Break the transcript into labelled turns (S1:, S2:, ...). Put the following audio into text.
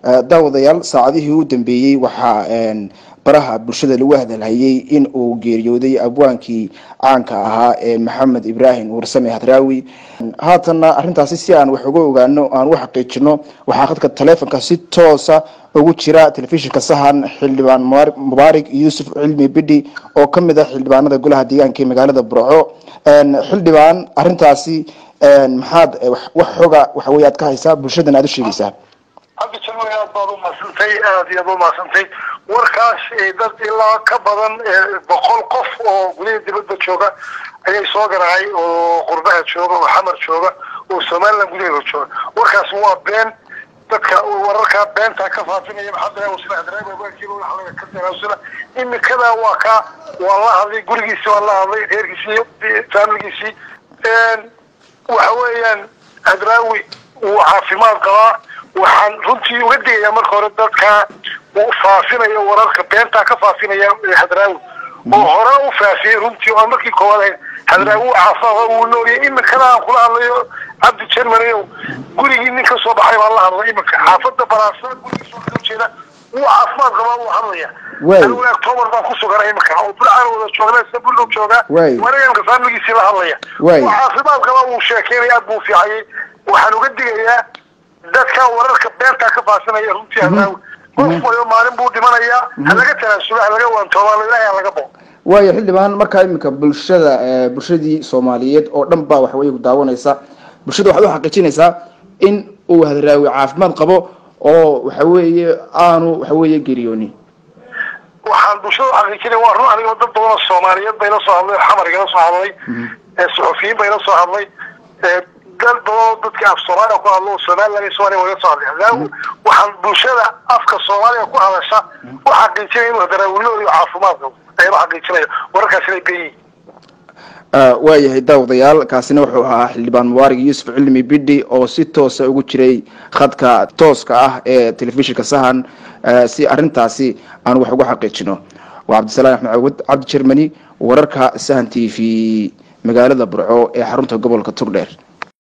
S1: daawadayaal saacadihii u dambeeyey waxaa baraha bulshada lagu hadalhayay in uu geeriyooday abwaankii caanka ahaa ee maxamed ibraahim warsame hadraawi haatanna arrintaasi si aan wax uga ogaano aan u xaqiijino waxaa khadka taleefonka si toosa ugu jira telefishinka sahan xildhibaan mubaarig yuusuf cilmi bidhi oo kamid ah xildhibaanada golaha deegaanka ee magaalada burco xildhibaan arrintaasi maxaad wax xoga waxawey aad ka haysaa bulshadan aad u sheegaysaa
S2: cabdi jalmay aad baad umadsantay aad iyo aad umadsantay warkaas dad ilaa ka badan boqol qof oo gudaha dibadda jooga ayay soo garaacay oo qurbaha jooga oo xamar jooga oo somaliland gudaheeda jooga warkaas waa been dadka wararkaa beentaa ka faafinaya maxamed ka daraasula imikada waa ka waa la hadlay gurigiisi waa la hadlay reerkiisi iyo faamiligiisii waxa weeyaan hadraawi wuu caafimaad qabaa waxaan runtii uga digayaa marka hore dadka uu faafinayo wararka beentaa ka faafinaya hadraawi oo hore u faafiyey runtii oo markii koowaad ahayd hadraawi u caafimaad wuu nooliyay iminkana aan kula hadlayo cabdi jermany gurigii nin ka soo baxay baan la hadlay iminka xaafada baraasa gurigiisa waa kasoo jeeda wuu caafimaad qabaa wuu hadlaya anigu october baan ku suganay iminka oo bulcaan wada joognaa sabullow joogaa wareeganka faamiligiisii la hadlaya wuu caafimaad qabaa wuu sheekeynaya aad buu fiicayay waxaan uga digayaa dadka wararka beentaa ka faasinaya runtii hadraawi qof wayo maalin buu dhimanayaa halaga tanaasula halaga waantooba ilaahay halaga bo
S1: waayo xildhibaan markaa iminka bulshada bulshadii soomaaliyeed oo dhan baa waxaweye ku daawanaysa bulshada waxaad u xaqiijinaysaa in uu hadraawi caafimaad qabo oo waxa weeye aanu waxaweye geeriyoonin
S2: waxaan bulshada uxaqiijinaya waa run aniga dad badan oo soomaaliyeed bay la soo hadlay xamar igala soo hadlay suxufiyiin bay la soo hadlay dad badanoo dadka af soomaaliya ku hadlo somaliland iyo somaliya waga soo hadlay hadraawi waxaan bulshada afka soomaaliya ku hadasha u xaqiijinaya inuu hadraawinooda iyo caafimaad qabo ayaan uxaqiijinaya wararkaas inay ben yihiin
S1: waayahay daawadayaal kaasina wuxuu ahaa xildhibaan mubaarig yuusuf cilmi bidhi oo si toosa ugu jiray khadka tooska ah ee telefishinka sahan si arrintaasi aan wax uga xaqiijino waa cabdisalaam axmed cawad cabdi jermany wararka sahan t v magaalada burco ee xarunta gobolka tugdheer